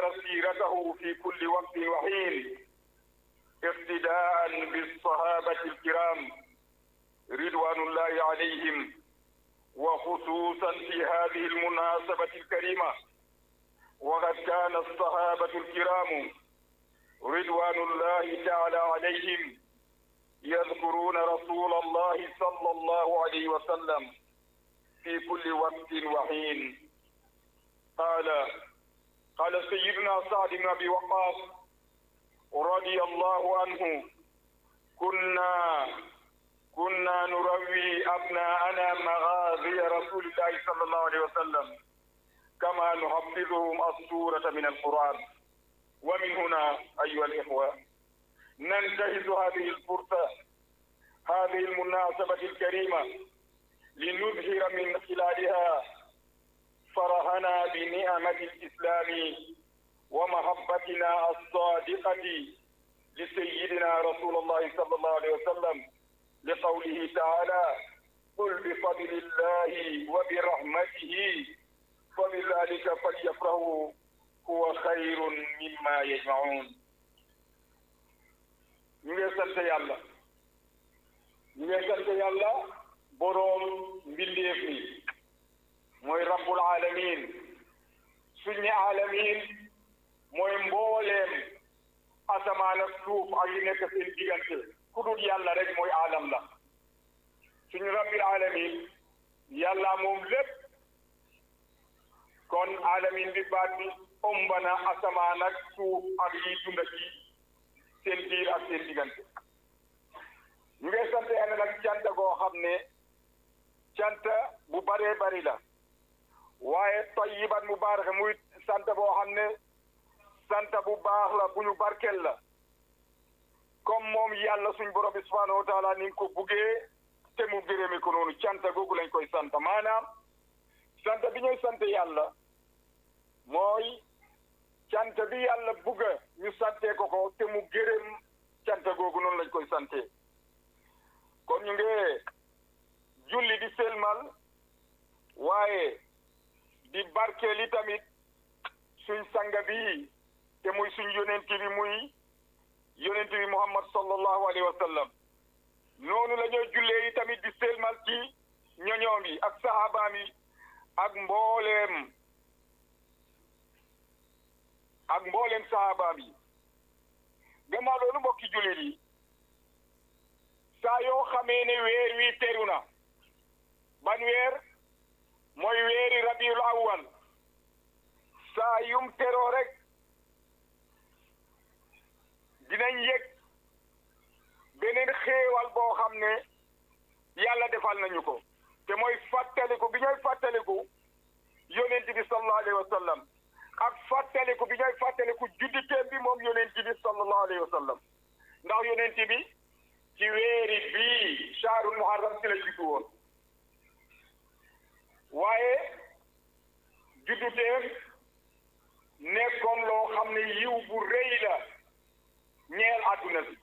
سيرته في كل وقت وحين اقتداء بالصحابة الكرام رضوان الله عليهم وخصوصا في هذه المناسبة الكريمة وقد كان الصحابة الكرام رضوان الله تعالى عليهم يذكرون رسول الله صلى الله عليه وسلم في كل وقت وحين قال قال سيدنا سعد بن ابي وقاص رضي الله عنه كنا كنا نروي ابناءنا مغازي رسول الله صلى الله عليه وسلم كما نحفظهم السوره من القران ومن هنا ايها الاخوه ننتهز هذه الفرصه هذه المناسبه الكريمه لنظهر من خلالها فرحنا بنعمة الإسلام ومحبتنا الصادقة لسيدنا رسول الله صلى الله عليه وسلم لقوله تعالى قل بفضل الله وبرحمته فبذلك فليفرحوا هو خير مما يجمعون ñu ngi sant yàlla ñu ngi sant yàlla boroom mbindeef mi mooy rabbul alamin suñ ne alamin mooy mbooleem asamaan ak suuf ak yi nekk seen diggante ku dul yàlla rek mooy alam la suñu rabbil alamin yàlla moom lépp kon alamin bi baat bi ëmb na asamaan ak suuf ak yi dunda ci seen biir ak seen diggante ñu ngi sant yàlla nag cant goo xam ne cant bu baree bari la waaye tayyiban mubarak muy sant boo xam ne sant bu baax la bu ñu barkel la comme moom yàlla suñ borom bi subhanahu wa taala ni nga ko buggee te mu gërëme ko noonu cant googu lañ koy sant maanaam sant bi ñuy sant yàlla mooy cant bi yàlla bugga ñu santee ko ko te mu gërëm cant googu noonu lañ koy sante kon ñu ngi julli di selmal waaye di barkeeli tamit suñ sanga bi te muy suñ yonent bi muy yonent bi muhammad sallallahu alayhi wa sallam noonu la ñoo jullee yi tamit di selmal ci ñoñoom yi ak sahabaam yi ak mbooleem ak mbooleem sahabaam yi gannaaw loolu mbokki jullit yi saa yoo xamee ne weer wi teru na ban weer mooy weeri rabiul awwal saa yum teroo rek dinañ yëg beneen xéewal boo xam ne yàlla defal nañu ko te mooy fàttaliku bi ñooy fàttaliku yonent bi sallallahu alayhi wa sallam ak fàttaliku bi ñooy fàttaliku judditeem bi moom yonent bi sallallahu alayhi wa sallam ndax yonent bi ci weeri bii shahrul muharram ci la juddu woon waaye judduteem nekkoon loo xam ne yiw bu rëy la ñeel àdduna bi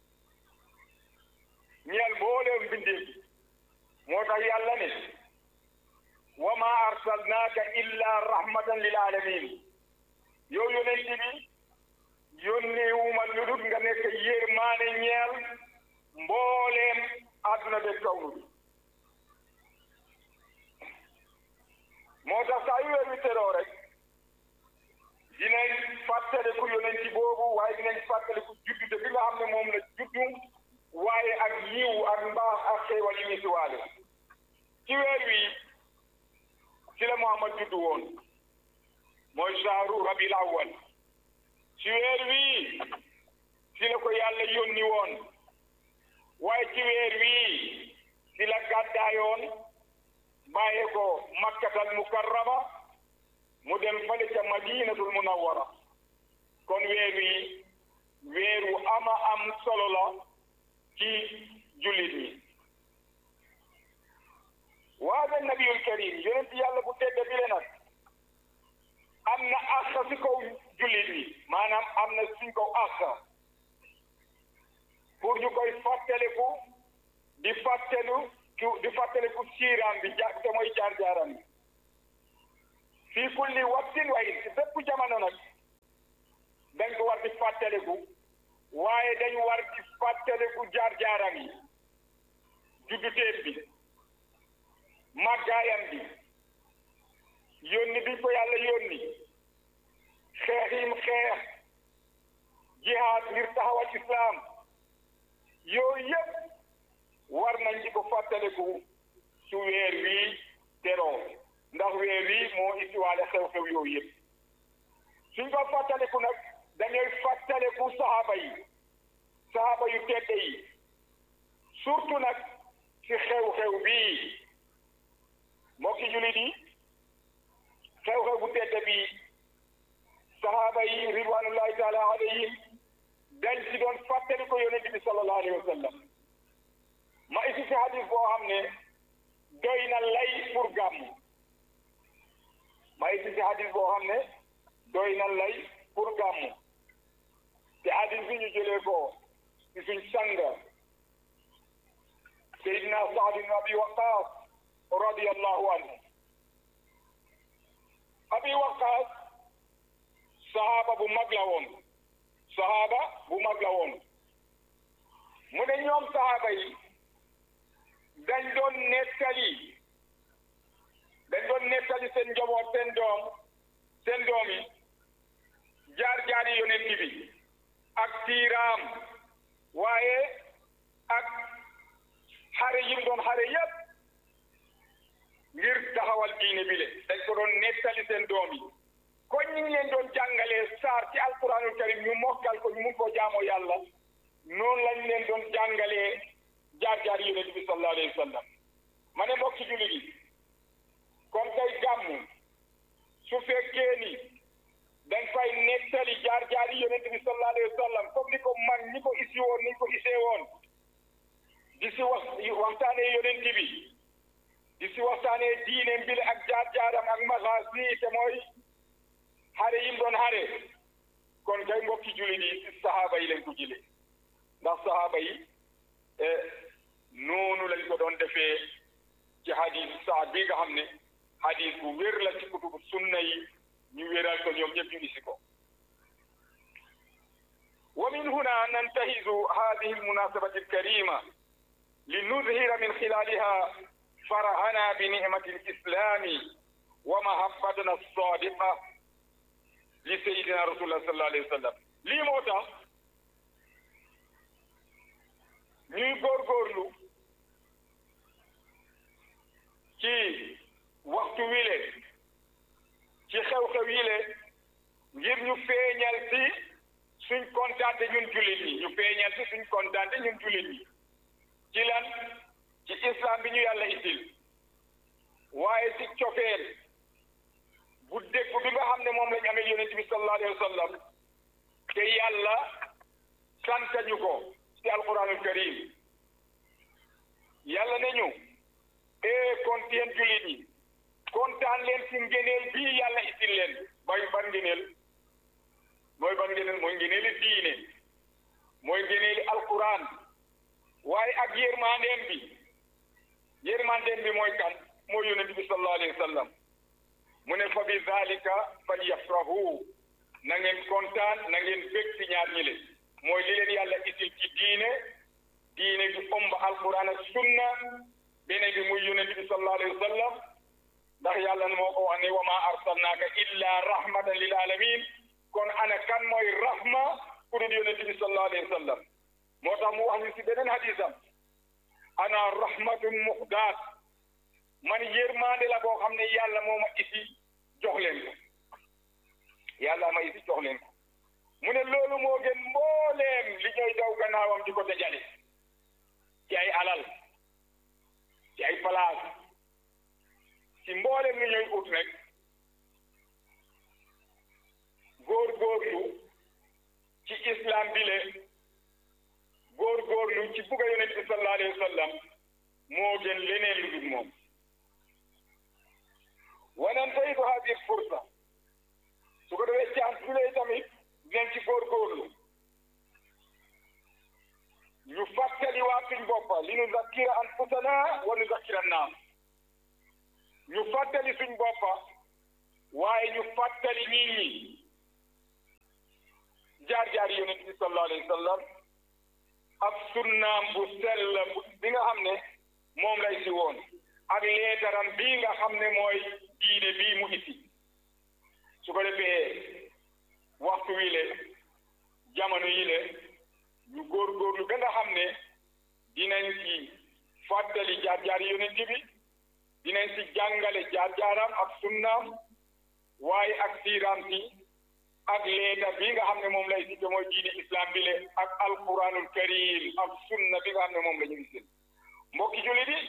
ñeel mbooleem bindee bi moo tax yàlla ne wa ma arsalnaaka illa rahmatan lil alamin yow yonent bi yónneewuma lu dul nga nekk yërmaane ñeel mbooleem àdduna be kawnu bi moo tax saa yu weer wi teroo rek dinañ fàttaliku yonenti boobu waaye dinañ fàttaliku juddute bi nga xam ne moom la juddu waaye ak yiw ak mbaax ak xéewal yi ñu si waale ci weer wi ci la Muhammad juddu woon mooy shahru rabil awwal ci weer wi ci la ko yàlla yónni woon waaye ci weer wi ci la gàddaayoon bàyyee ko makkatal mukarrama mu dem fale ca madinatul munawwara kon weer wi weeru ama am solo la ci jullit ñi waada nabiyul karim yonent yàlla bu tedd bi le nag am na àq si kaw jullit ñi maanaam am na suñ kaw àq pour ñu koy fàttaliku di fàttelu di fàttaliku siiraam bi ja te mooy jaar-jaaram bi fii kulli waxtin waaye si bépp jamono nag fàttaliku waaye dañu war di fàttaliku jaar-jaaram yi judduteem bi màggaayam bi yónni bi ko yàlla yónni xeex yim xeex jihaad ngir taxawal islaam yooyu yëpp war nañ di ko fàttaliku su weer wii teroo ndax weer wii moo isiwaale xew-xew yooyu yëpp suñ ko fàttaliku nag dañuy fàttaliku saxaaba yi saxaaba yu tedde yi surtout nag ci xew-xew bii mbokki jullit yi xew-xew bu tedde bii saxaaba yi ridwanullahi taala alayhim dañ ci doon fàttali ko yonent bi sallallahu alayhi wa sallam ma isi ci hadis boo xam ne doy na lay pour gàmm ma isi ci hadis boo xam ne doy na lay pour gàmm te hadis bi ñu jëlee ko ci suñ sang Seydina Saad ibn Abi Waqaas radiyallahu anhu Abi Waqaas sahaaba bu mag la woon sahaaba bu mag la woon mu ne ñoom sahaaba yi dañ doon nettali dañ doon nettali seen njaboot seen doom seen doom yi jaar-jaari yonent bi ak tiiraam waaye ak xare yim doon xare yépp ngir taxawal diine bi le dañ ko doon nettali seen doom yi kon ñu ngi leen doon jàngalee saar ci alquranul karim ñu mokkal ko ñu mun koo jaamoo yàlla noonu lañ leen doon jàngalee jaar-jaar yonent bi sallallahu alayhi wa sallam ma ne mbokki jullit yi kon tey gàmmu su fekkee ni dañ fay nettali jaar-jaar yonent bi sallallahu alayhi wa sallam comme ni ko man ñi ko isi woon ni ko isee woon di si wax waxtaanee yonent bi di si waxtaanee diine mbile ak jaar-jaaram ak maxaas nii te mooy xare yim doon xare kon kay mbokki jullit yi si saxaaba yi lañ ko jëlee ndax saxaaba yi noonu lañ ko doon defee ci hadis saad bi nga xam ne hadis bu wér la ci kutubu sunna yi ñu wéral ko ñoom ñëpp ñu isi ko wa min huna nantahizu hadihi almunasabati alkarima linuzhira min khilaliha فرحنا بنعمة الإسلام ومحبتنا الصادقة لسيدنا رسول الله صلى الله عليه وسلم lii moo tax ñuy góorgóorlu ci waxtu wile ci xew-xew yile ngir ñu feeñal ci suñ kontaante ñun jullit ñi ñu feeñal ci suñ kontaante ñun jullit ñi ci lan ci islam bi ñu yàlla itil waaye ci cofeel bu dégg bi nga xam ne moom lañ amee yonent bi sallallahu alayhi wa sallam te yàlla sant ñu ko ci alquranul karim yàlla ne ñu ee kon yéen jullit ñi kontaan leen ci ngeneel bii yàlla itil leen bay ban ngeneel mooy ban ngeneel mooy ngeneeli diine mooy ngeneeli alquran waaye ak yërmandeem bi yërmandeem bi mooy kan mooy yonent bi sallallahu alayhi wa sallam mu ne fa bi zalika fal yafrahu na ngeen kontaan na ngeen bég ci ñaar ñi le mooy li leen yàlla isil ci diine diine bi ëmb alquran ak sunna beneen bi muy yonent bi sallallahu alayhi wa sallam ndax yàlla moo ko wax ne wa ma arsalnaaka illa rahmatan lil alamin kon ana kan mooy rahma ku dul yonent bi sallallahu alayhi wa sallam moo tax mu wax ñu si beneen hadisam ana rahmatun muhdaat man yërmande la boo xam ne yàlla moo ma isi jox leen ko yàlla ma isi jox leen ko mu ne loolu moo gën mbooleem li ñooy daw gannaawam di ko dajale ci ay alal ci ay place ci mbooleem li ñooy ut rek góor-góorlu ci islam bi le góor-góorlu ci bugga yonent bi sallallahu alayhi wa sallam moo gën leneen lu dul moom wanantahidu hadihi fursa su ko defee chance bi lay tamit dinañ ci góorgóorlu ñu fàttali waa suñ boppa li nu zakkira anfusana wa nu zakkira naam ñu fàttali suñ boppa waaye ñu fàttali nit ñi jaar-jaar yonent bi sallallahu alayhi wa sallam ak sunnaam bu sell bi nga xam ne moom lay si woon ak leetaram bii nga xam ne mooy diine bii mu isi su ko defee waxtu wi le jamono yi le ñu góorgóorlu ba nga xam ne dinañ ci fàttali jaar-jaar yonent bi dinañ ci jàngale jaar-jaaram ak sunnaam waaye ak siiraam si ak leeta bi nga xam ne moom lay si mooy diine islam bi le ak alquranul karim ak sunna bi nga xam ne moom la ñu gisul mbokki jullit yi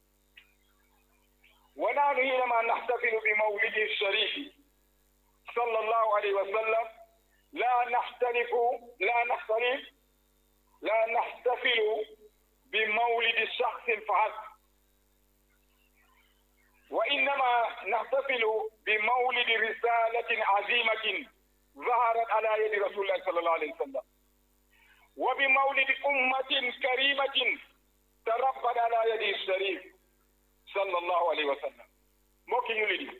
wa naanu hiinama naxtafilu bi mawlidi sharifi sallallahu alayhi wa sallam la naxtalifu la naxtalif la naxtafilu bi mawlidi shaxsin fahasb wa innama naxtafilu bi mawlidi risalatin azimatin ظهرت على يد رسول الله صلى الله عليه وسلم وبمولد أمة كريمة تربت على يد الشريف صلى الله عليه وسلم mbokki ñu li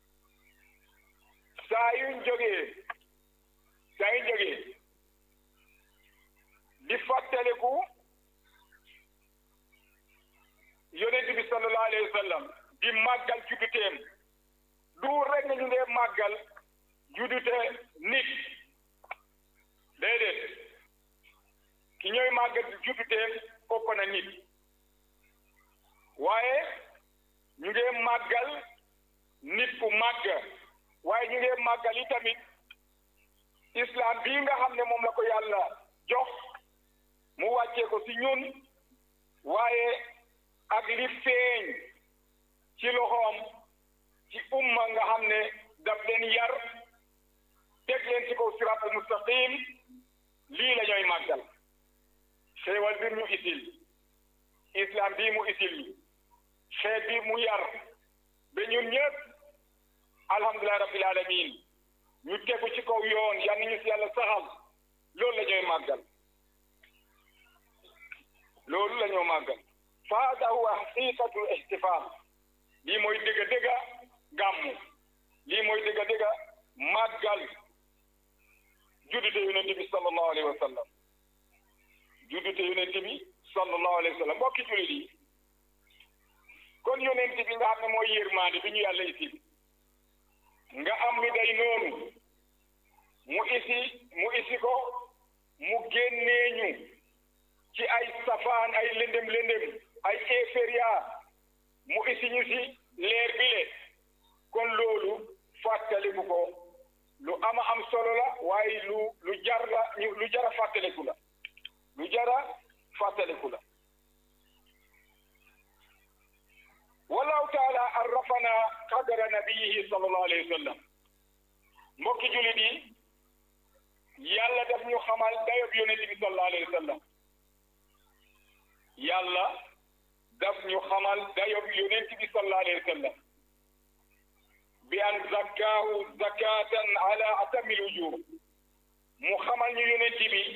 saa yuñ jógee saa yuñ jógee di fàttaliku yonent bi sallallahu alayhi wa sallam di màggal judduteem du rek na ñu ngee màggal juddute nit déedéet ki ñooy màggal judduteem ëpp na nit waaye ñu ngee màggal nit ku màgg waaye ñu ngee màggal yi tamit islam bii nga xam ne moom la ko yàlla jox mu wàccee ko si ñun waaye ak li feeñ ci loxoom ci umma nga xam ne daf leen yar teg leen ci kaw siraatul mustaqim lii la ñooy màggal xéewal bi mu isil islam bii mu isil xeet bi mu yar ba ñun ñëpp alhamdulilah rabbil alamin ñu tegu ci kaw yoon yal nañu si yàlla saxal loolu la ñooy màggal loolu la ñoo màggal fa hada huwa xaqiqatul ihtifal lii mooy dëgga dëgga gàmmu lii mooy dëgga dëgga màggal juddute yonente bi sallallahu alayhi wa sallam juddute yonente bi sallallahu alayhi wa sallam mbokki jullit yi kon yonente bi nga xam ne mooy yërmaande bi ñu yàlla isi nga am lu day noonu mu isi mu isi ko mu génnee ñu ci ay safaan ay lëndëm lëndëm ay éféria mu isi ñu si leer bi le kon loolu fàttaliku ko lu ama am solo la waaye lu lu jar la lu jara fàttaliku la lu jara fàttaliku la wallahu taala arrafana qadra nabiyihi sallallahu alayhi wa sallam mbokki julit yi yàlla daf ñu xamal dayob yonente bi sallallahu alayhi wa sallam yàlla daf ñu xamal dayob yonente bi sallallahu alayhi wa sallam bi an zakkaahu zakatan ala atamil wujur mu xamal ñu yonente bi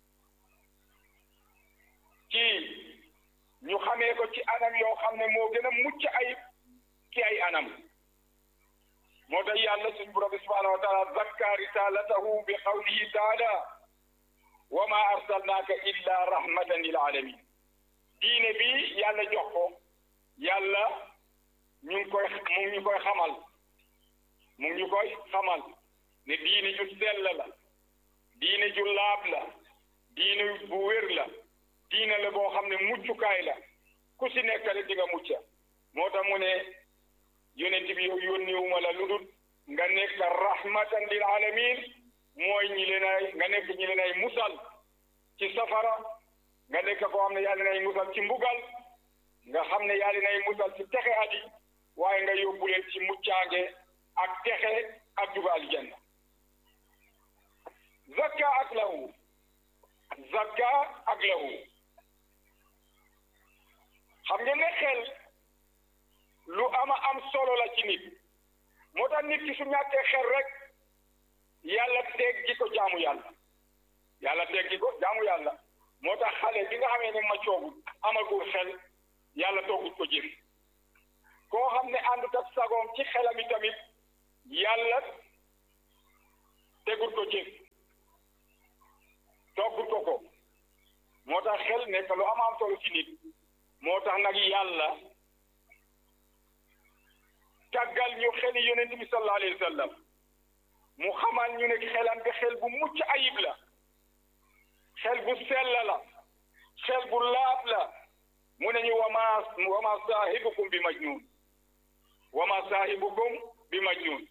ci ñu xamee ko ci anam yoo xam ne moo gën a mucc ayib ci ay anam moo tax yàlla suñ borom bi subhanahu wa taala zakka risalatahu bi qawlihi taala wa ma arsalnaaka illa rahmatan lil alamin diine bi yàlla jox ko yàlla ñu ngi koy mu ngi ñu koy xamal mu ngi ñu koy xamal ne diine ju sell la diine ju laab la diine bu wér la diine la boo xam ne muccukaay la ku si nekk rek di nga mucca moo tax mu ne yonent bi yow yónniwuma la lu dul nga nekk rahmatan lil alamin mooy ñi leen ay nga nekk ñi leen ay musal ci safara nga nekk koo xam ne yaa leen ay musal ci mbugal nga xam ne yaa leen ay musal ci texe adi waaye nga yóbbu leen ci muccaange ak texe ak duga aljanna zakka ak lahu zakka ak lahu xam ngeen ne xel lu ama am solo la ci nit moo tax nit ki su ñàkkee xel rek yàlla teggi ko jaamu yàlla yàlla teggi ko jaamu yàlla moo tax xale bi nga xamee ne ma coogul amagul xel yàlla toogut ko jëf koo xam ne àndut ak sagoom ci xelam yi tamit yàlla tegut ko jëf nekk lu am am solo ci nit moo tax nag yàlla tàggal ñu xeli yonent bi sallallahu alayhi wa sallam mu xamal ñu ne xelam bi xel bu mucc ayib la xel bu sell la xel bu laab la mu ne ñu wama wama saahibukum bi majnun wama saahibukum bi majnun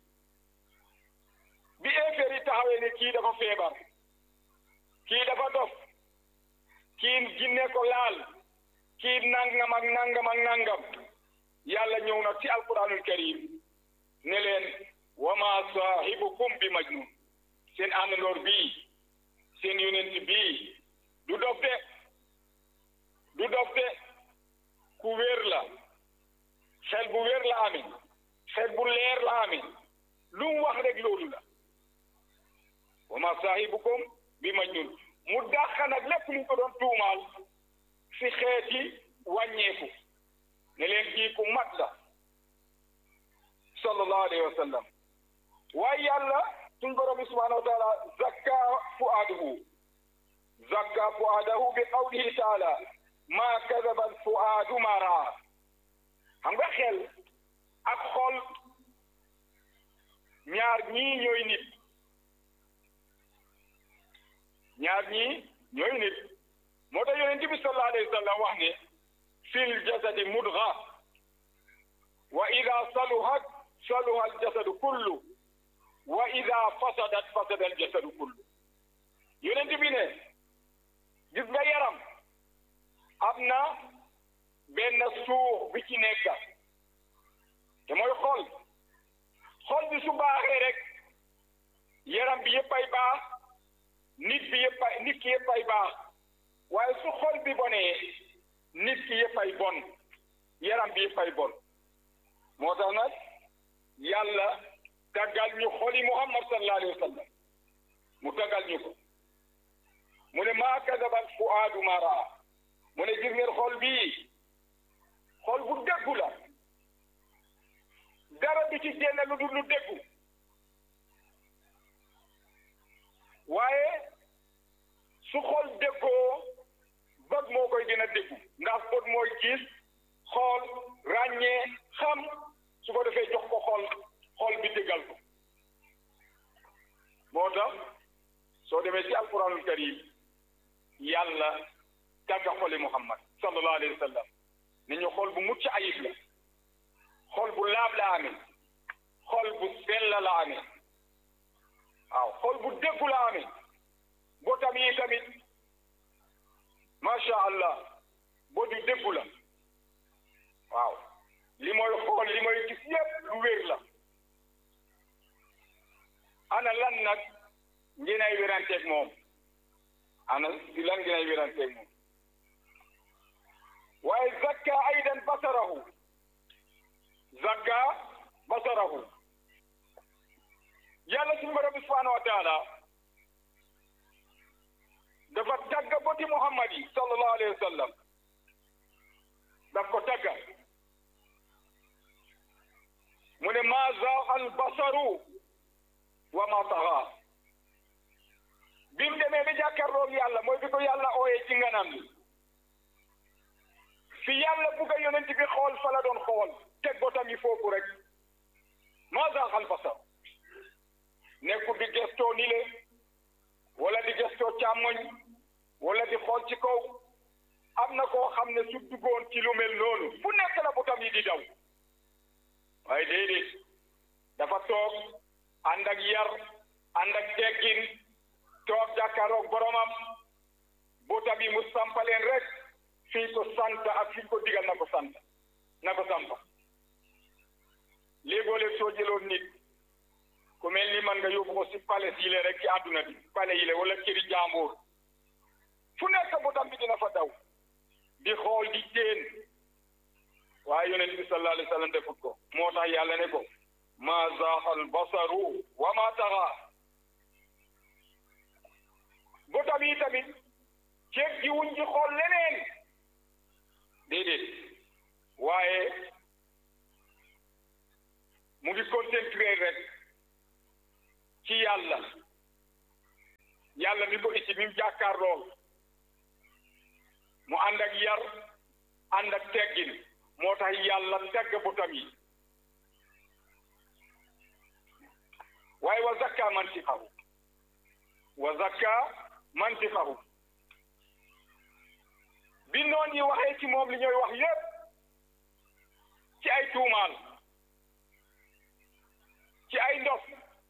bi éeféer yi taxawee ne kii dafa feebar kii dafa dof kii jinne ko laal kii nangam ak nangam ak nangam yàlla ñëw na ci alquranul karim ne leen wama saahibukum bi majnun seen àndandoor bii seen yonent bii du dof de du dof de ku wér la xel bu wér la amee xel bu leer la amee lu mu wax rek loolu la wama saahibukum bi majnun mu dàq nag lépp lu ko doon tuumaal si xeeti wàññeeku ne leen kii ku mat la sallallahu alayhi wa sallam waaye yàlla suñ borom bi subhanahu wa taala zakka fuaadahu zakka fuaadahu bi qawlihi taala ma kadaba al fuaadu ma raa xam nga xel ak xol ñaar ñii ñooy nit ñaar ñii ñooy nit moo tax yonent bi sallallahu alayhi wa sallam wax ne fil jasadi mudga wa ida saluhat saluha al jasadu kullu wa ida fasadat fasada al jasadu kullu yonent bi ne gis nga yaram am na benn suux bi ci nekk te mooy xol xol bi su baaxee rek yaram bi yëpp ay baax nit bi yëpp ay nit ki yëpp ay baax waaye su xol bi bonee nit ki yëpp ay bon yaram bi yëpp ay bon moo tax nag yàlla tàggal ñu xoli muhammad sallallahu alayhi wa sallam mu tàggal ñu ko mu ne maa kadabal fuaadu ma raa mu ne gis ngeen xol bii xol bu déggu la dara du ci génne lu dul lu déggu waaye su xol déggoo bët moo koy gën a déggu ndax bët mooy gis xool ràññee xam su ko defee jox ko xol xol bi déggal ko moo tax soo demee ci alquranul karim yàlla tàgga xoli muhammad sallallahu alayhi wa sallam ne ñu xol bu mucc ayib la xol bu laab la amee xol bu sell la amee waaw xol bu déggu la amee botam yi tamit macha allah bot yu déggu la waaw li mooy xool li mooy gis yépp lu wér la ana lan nag ngeen ay wéranteeg moom ana si lan ngeen ay wéranteeg moom waaye zakka aydan basarahu zakka basarahu yàlla suñu borom bi subhanahu wa taala dafa tagga boti muhammad yi sallallahu alayhi wa sallam daf ko tagga mu ne ma zaaxa al basaru wa ma taxa bi mu demee ba jàkkaarloog yàlla mooy bi ko yàlla ooyee ci nganam li fi yàlla bugg a yonent bi xool fa la doon xool teg botam yi foofu rek ma zaaxa al basar nekkul di gestoo ni le wala di gestoo càmmoñ wala di xool ci kaw am na koo xam ne su duggoon ci lu mel noonu fu nekk la botam yi di daw waaye déedéet dafa toog ànd ak yar ànd ak teggin toog jàkkaaroog boromam botam yi mu sampaleen rek fii ko sant ak fii ko digal na ko sant na ko sampa léegoo léeg soo jëloon nit ku mel ni man nga yóbbu ko si pale yi le rek ci àdduna bi pale yi le wala këri jàmbur fu nekk botam bi dina fa daw di xool di teen waaye yonent bi sallallahu alayhi wa sallam defut ko moo tax yàlla ne ko ma zaaxal basaru wa ma taxa botam yi tamit ceeb ji wuñ ci xool leneen déedéet waaye mu ngi concentré rek ci yàlla yàlla mi ko itti mi mu jàkkaar lool mu ànd ak yar ànd ak teggin moo tax yàlla tegg butam yi waaye wa zakka mantiqahu wa zakka mantiqahu bi noon yi waxee ci moom li ñooy wax yépp ci ay tuumaal ci ay ndof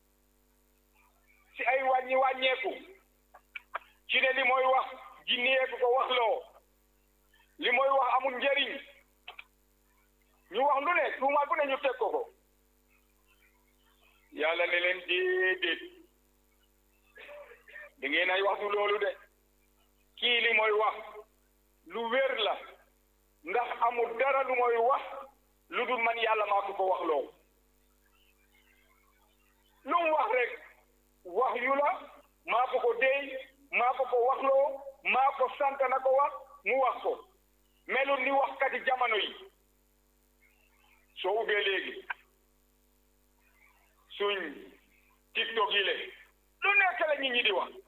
ci ay wàññi wàññeeku ci ne li mooy wax jinneeku ko wax loo li mooy wax amul njëriñ ñu wax lu ne tuumaal bu ne ñu teg ko ko yàlla ne leen déedéet da ngeen ay wax du loolu de kii li mooy wax lu wér la ndax amul dara lu mooy wax lu dul man yàlla maa ko ko wax loo lu mu wax rek wax yu la maa ko ko déy maa ko ko wax loo maa ko sant na ko wax mu wax ko melul ni waxkati jamono yi soo ubbee léegi suñ tiktok yi le lu nekk la nit ñi di wax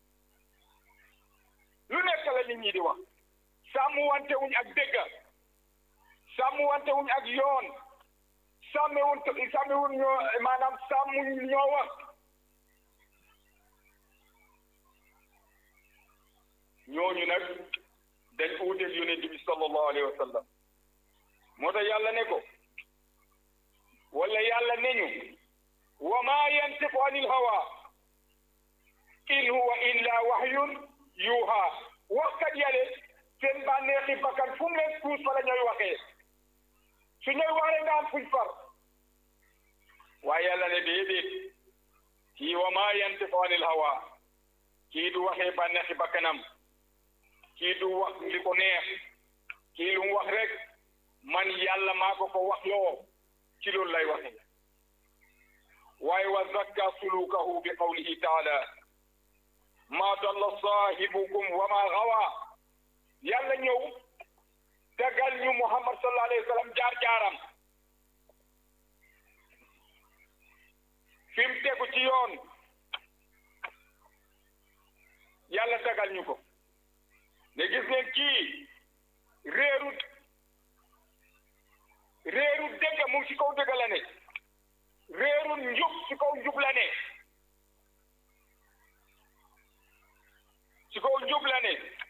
lu nekk la nit ñi di wax sàmm wante wuñ ak dégg sàmm wante wuñ ak yoon sàmme wuñ sàmme wuñ ñoo maanaam sàmm ñoo wax ñooñu nag dañ uuteeg yonent bi sallallahu alayhi wa sallam moo tax yàlla ne ko wala yàlla ne ñu wa maa yantiqu anil hawa in huwa illa wahyun yuuha waxkat yale seen bànneexi bakkan fu mu leen tuus fa la ñooy waxee su ñooy waxee nga am fuñ far waaye yàlla ne déedéet kii wa maa yantiqu anil hawa kii du waxee bànneexi bakkanam kii du wax li ko neex kii lu mu wax rek man yàlla maa ko ko wax loo ci loolu lay waxee waaye wa zakka sulukahu bi qawlihi taala ma dalla saahibukum wa ma gawa yàlla ñëw dagal ñu muhammad sallallahu alayhi wa sallam jaar-jaaram fi mu tegu ci yoon yàlla dagal ñu ko ne gis ngeen kii réeru réeru dëgg mu ngi ci kaw dëgg la ne réeru njub ci kaw njub la ne ci kaw njub la ne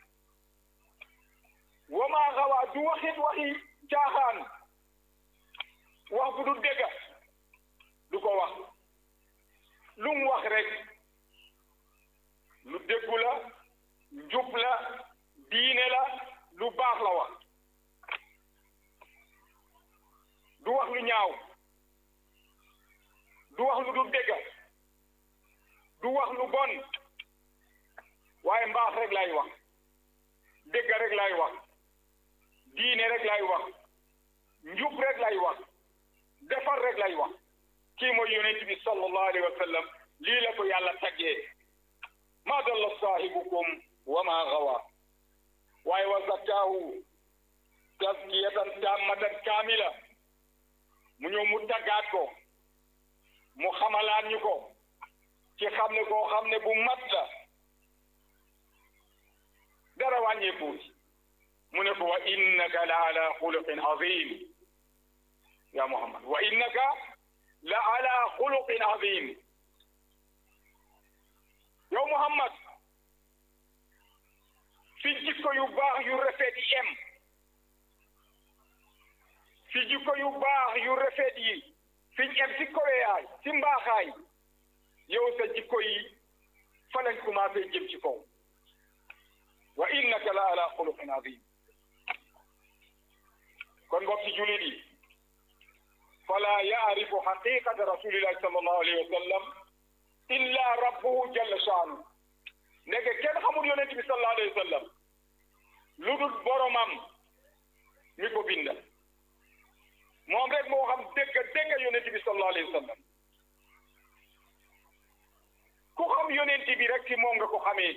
wamaa xawaa du waxit waxi caaxaan wax bu du dëgg du ko wax lu mu wax rek lu dëggu la njub la diine la lu baax la wax du wax lu ñaaw du wax lu du dëgg du wax lu bon waaye mbaax rek lay wax dëgg rek lay wax diine rek lay wax njub rek lay wax defar rek lay wax kii mooy yonent bi sallallahu alayhi wa sallam lii la ko yàlla taggee ma dalla saahibukum wa ma gawa waaye wa zakkaahu taskiyatan tammatan kaamila mu ñëw mu taggaat ko mu xamalaat ñu ko ci xam ne koo xam ne bu mat la dara wàññeeku mu ne ko wa innaka la ala xuluqin azim ya muhammad wa innaka la ala xuluqin azim yow muhammad fi jikko yu baax yu rafet yi em fi jikko yu baax yu rafet yi fiñ em ci koweyaay ci mbaaxaay yow sa jikko yi fa lañ commencé jëm ci kaw wa innaka la ala xuluqin azim kon mbokk ci julit yi fala yaarifu xaqiqata rasulillahi sallallahu alayhi wa sallam illa rabbuhu jalla shaanu nekk kenn xamul yonent bi sallallahu alayhi wa sallam lu dul boromam mi ko binda moom rek moo xam dégg dégg yonent bi sallallahu alayhi wa sallam ku xam yonent bi rek ci moom nga ko xamee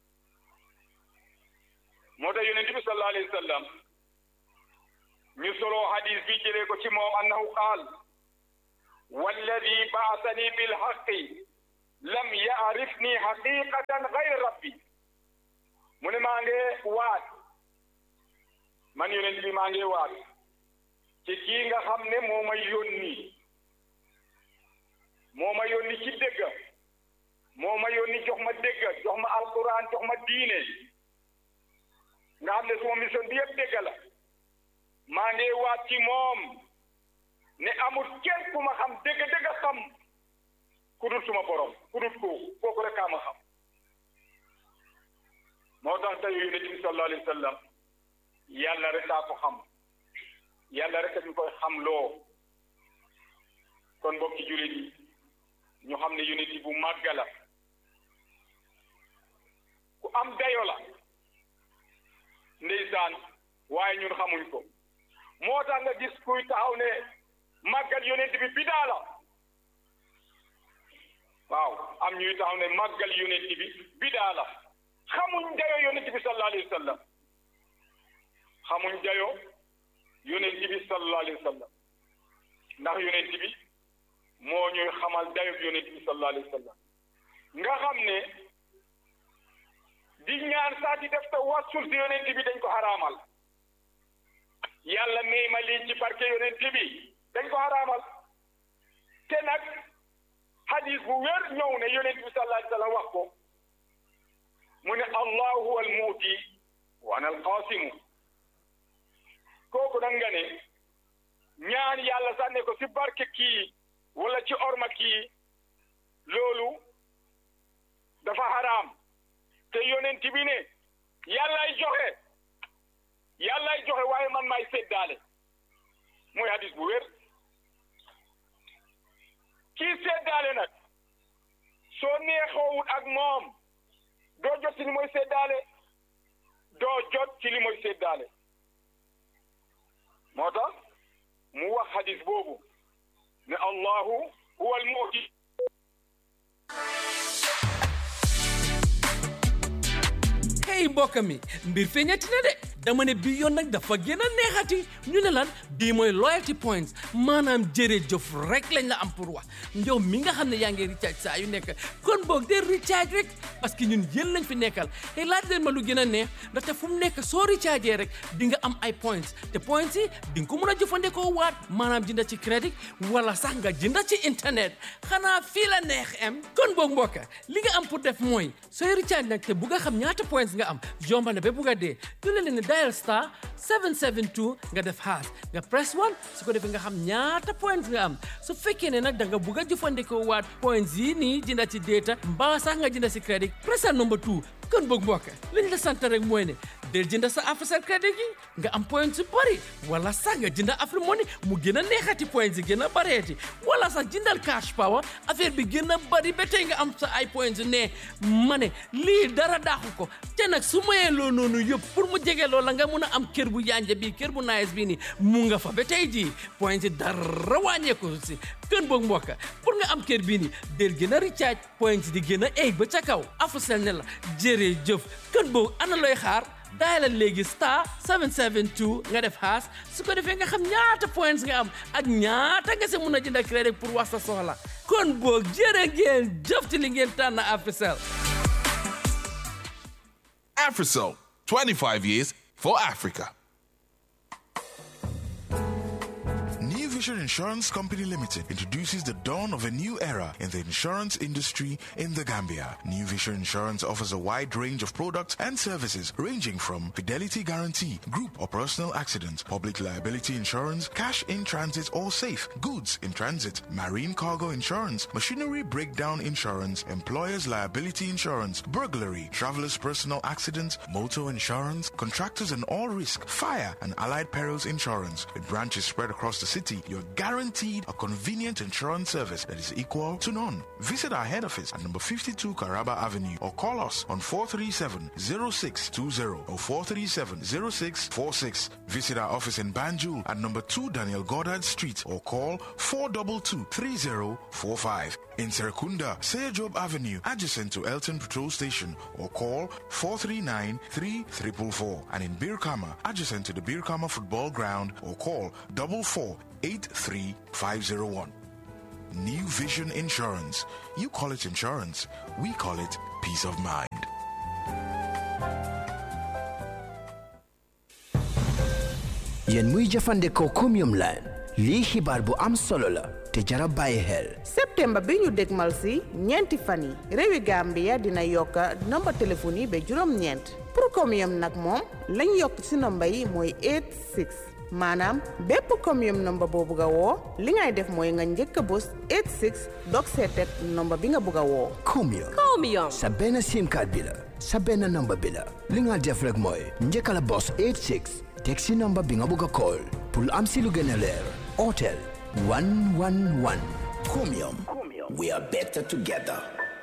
moo tax yonent bi sallallahu alayhi wa sallam ñu solo hadis bi jëlee ko ci moom annahu qaal walladi baasani bilhaqi lam yaarifni haqiqatan gayra rabbi mu ne maa ngi waat man yonent bi maa ngi waat ci kii nga xam ne moo ma yónni moo ma yónni ci dégg moo ma yónni jox ma dégg jox ma alquran jox ma diine nga xam ne suma mission bi yëpp dégg la maa ngi waat ci moom ne amul kenn ku ma xam dégg dégg xam ku dul suma borom ku dul kooku kooku rek kaa ma xam moo tax tey yonent bi sallallahu alayhi wa sallam yàlla rek daa ko xam yàlla rek ñu koy xam loo kon mbokki jullit yi ñu xam ne yonent bu màgg la ku am dayo la ndeysaan waaye ñun xamuñ ko moo tax nga gis kuy taxaw ne màggal yonent bi bidaa la waaw am ñuy taxaw ne màggal yonent bi bidaa la xamuñ dayo yonent bi sallallahu alayhi wa sallam xamuñ dayo yonent bi sallallahu alayhi wa sallam ndax yonent bi moo ñuy xamal dayo yonent bi sallallahu alayhi wa sallam nga xam ne di ñaan saa di def tawassul si yonent bi dañ ko xaraamal yàlla may ma lii ci barke yonent bi dañ ko xaraamal te nag hadis bu wér ñëw ne yonent bi sallallahu alayhi wa sallam wax ko mu ne allahu huwa almuuti wa ana alqaasimu kooku nag nga ne ñaan yàlla sànne ko si barke kii wala ci orma kii loolu dafa xaraam te yonent bi ne yàllaay joxe yàllaay joxe waaye man maay seddaale mooy hadis bu wér kii seddaale nag soo neexoowul ak moom doo jot ci li mooy seddaale doo jot ci li mooy seddaale moo tax mu wax hadis boobu ne allahu huwa almuuti hey mbokk mi mbir feeñati na de dama ne bii yoon nag dafa gën a neexati ñu ne lan bii mooy loyalty points maanaam jërëjëf rek lañ la am pour wax njow mi nga xam ne yaa ngi recharge saa yu nekk kon boog de recharge rek parce que ñun yéen lañ fi nekkal te laaj leen ma lu gën a neex ndaxte fu mu nekk soo recharge rek di nga am ay points te points yi di nga ko mën a jëfandikoo waat maanaam jënda ci crédit wala sax nga jënda ci internet xanaa fii la neex em kon boog mbokk li nga am pour def mooy sooy recharge nag te bu nga xam ñaata points nga am yomba na ba bugg a dee du leen ne dial star 772 nga def haas nga press 1 su ko defee nga xam ñaata points nga am su fekkee ne nag da nga bugg a jëfandikoo waat points yi nii jënda ci data mbaa sax nga jënda si crédit pressal number 2 kon boog mbokk liñ la sant rek mooy ne del jënda sa Africell crédit gi nga am points yu bëri wala sax nga jënda Afrique Money mu gën a neexati points yi gën a bareeti wala sax jëndal cash power affaire bi gën a bëri ba tey nga am sa ay points ne ma ne lii dara daaxu ko te nag su mayee loo noonu yëpp pour mu jege loola nga mun a am kër bu yanja bii kër bu nice bii nii mu nga fa ba tey jii points yi dara wàññeeku si kën boog mbokk pour nga am kër bii nii del gën a recharge points di gën a eeg ba ca kaw Africell ne la jërëjëf kën boog ana looy xaar daayalal léegi star 772 nga def haas su ko defee nga xam ñaata points nga am ak ñaata nga si mun a jënd crédit pour wax sa soxla kon boog jërë ngeen jëf ci li ngeen tànn Africell Africell, 25 years for Africa. New Vision Insurance Company Limited introduces the dawn of a new era in the insurance industry in the Gambia. New Vision Insurance offers a wide range of products and services ranging from fidelity guarantee, group or personal accident, public liability insurance, cash in transit or safe, goods in transit, marine cargo insurance, machinery breakdown insurance, employer's liability insurance, burglary, traveler's personal accident, motor insurance, contractors and all risk, fire and allied perils insurance. With branches spread across the city, you're guaranteed a convenient insurance service that is equal to none. Visit our head office at number 52 Caraba Avenue or call us on 437-0620 or 437-0646. Visit our office in Banjul at number 2 Daniel Goddard Street or call 422-3045. In Serekunda, Seyajob Avenue, adjacent to Elton Patrol Station or call 439-3444. And in Birkama, adjacent to the Birkama Football Ground or call 4483501. New Vision Insurance. You call it insurance. We call it peace of mind. yéen muy jëfandikoo Chromium line lii xibaar bu am solo la te jara bàyyi xel septembre bi ñu dégmal si ñeenti fan yi réewi Gambia dina yokka nomba téléphone yi ba juróom-ñeent pour Chromium nag moom lañ yokk si nomba yi mooy 86 maanaam bépp Chromium nomba boo bugg a woo li ngay def mooy nga njëkk a bës 86 dog seetet nomba bi nga bugg a woo Chromium Chromium. sa benn sim card bi la sa benn number bi la li nga def rek mooy njëkka la bos 86 teg si number bi nga bugg a call pour am si lu gën a leer otel 111 Chromium we are better together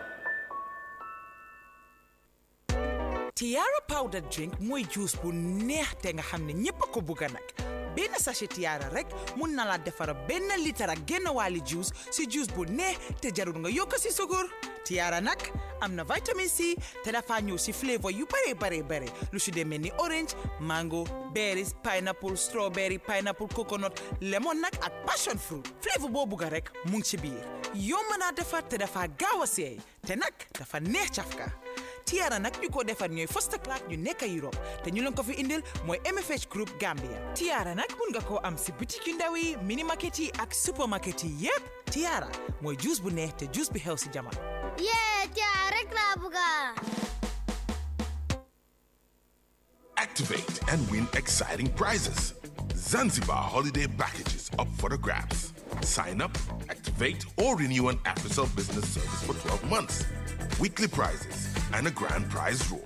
Tiara powder drink mooy juice bu neex te nga xam ne ñépp a ko bugga nag benn sachet Tiara rek mun na la defara benn litre ak genn wàlli juice si juice bu neex te jarul nga yokk si sukur Tiara nag am na vitamine C te dafa ñëw si flavor yu bare bare bare lu si demee ni orange mango berries pineapple strawberry pineapple coconut lemon nag ak passion fruit flavor boo bugga rek mu ngi ci biir yomb naa defar te dafa gaaw a seey te nag dafa neex cafka Tiara nag ñu ko defar ñooy Foster Clark ñu nekk Europe te ñu leen ko fi indil mooy MFH Group Gambia Tiara nag mun nga koo am si boutique yu ndaw yi mini market yi ak supermarket yi yépp Tiara mooy juice bu neex te juice bi xew si jamono. yee Tiara rek laa bëgga Activate and win exciting prizes. Zanzibar holiday packages up for the grabs. Sign up, activate, or renew an AfriCell business service for 12 months. Weekly prizes and a grand prize draw.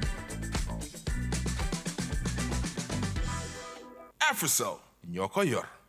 AfriCell, Nyoko Yor.